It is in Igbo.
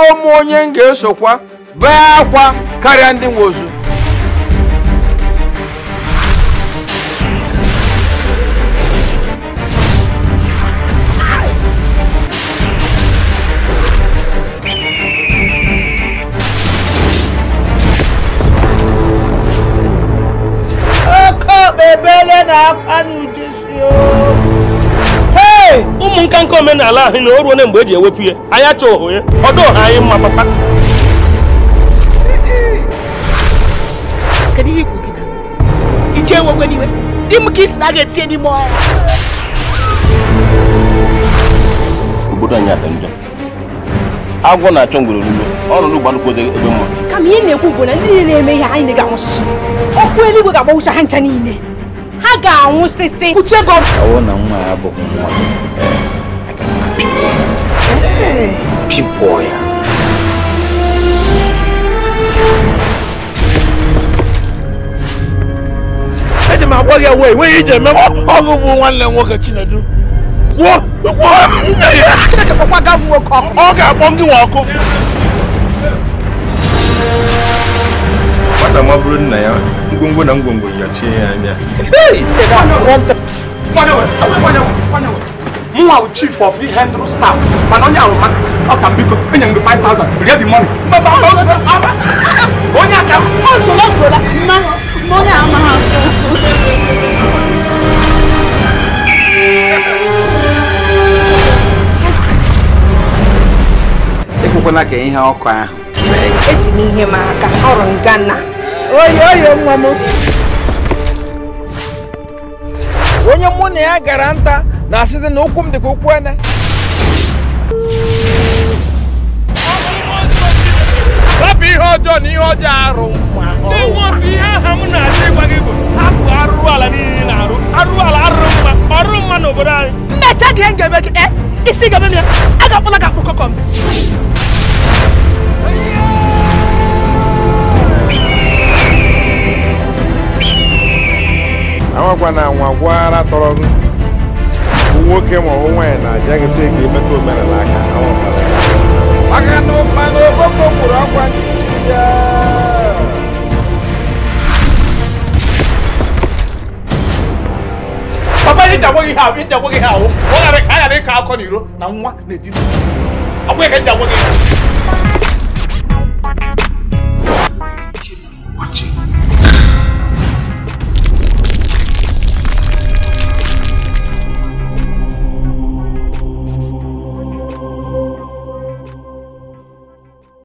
m onye m ga-esokwa bee akwa karịa ndị nwe ozu oke okpebele na-akwa n'ụdịsi hei ụmụ nka nka omenala ahụ na o ruo na mgbe e ji ewepụ ya anyị achọ ohu ya ọdụ ọha anyị mma papa kedu ihe ikwu kịta iche enwekwe n'iwe di m ka isi na a ga-etinye n'ime ọhịa obodo anyị adị njọ agwọ na-achọ ngwere olulo ọnọdụ gbanụkwu ebe mma kama ihe na-ekwu bụ na ndị niile na-eme ihe anyị ga-anwụsịsị ọkụ eluigwe ga-agbawụcha ha ncha niile ha ga-anwụsịsị uche gọ ọwụ na nwa ya abụghị nwa gị ee, aga m apịgbu ya. pịgbuo ya eji m agwa gị ewe enweghị ije eme ọgụ bụ nwanne m nwoke chinedu kwuo kwuo nne ya chineke kpọkwa ga nwoke ọkụ ọ ga-akpọ gị nwa ọkụ nwata ma bụrụ nna ya ngwongwo na ngwongwo yachie ya anya mụnwa bụ chief of the handle staff mana onye ahụ masta ọ ka m biko enye m gị 5000 rie the money onye aka ozola ozola mma mma onye ama ha ekwekwana ka ihe ọkụ ahụ eti m ihe m aka ọrụ nga na oyi oyi nwa m onye mụ na ya gara nta na-asịzi na ụkwụ m dị ka ụkwụ ene rapụ ihe ọjọọ na ihe ọjọọ arụ nwa ndị nwe ofe ihe aha m na-achọ ịgwa gị bụ hapụ arụrụ ala niile na-arụ arụrụ ala arụrụ mma ọrụ mma n'obodo anyị mmecha gị ihe m ga-eme gị e isi ga-eme m ya a ga-akpọla gị akpụ kọkọm amakwa na nwa gwara tọrọ gị bụ nwoke ma ọ bụ nwaanyị na-aja gị sị ka imetụ omenala aka anwụkwala ya maka na ụkpa na okpoko kwuru ọkwa n'ichi ya papa ihe ji agwa gị ihe ahụ ihe ji agwa gị ihe ahụ ọ ghara ka a ghara ịkọ akọ n'iro na nwa na-etiti ọ bụghị ka m ji agwa gị ihe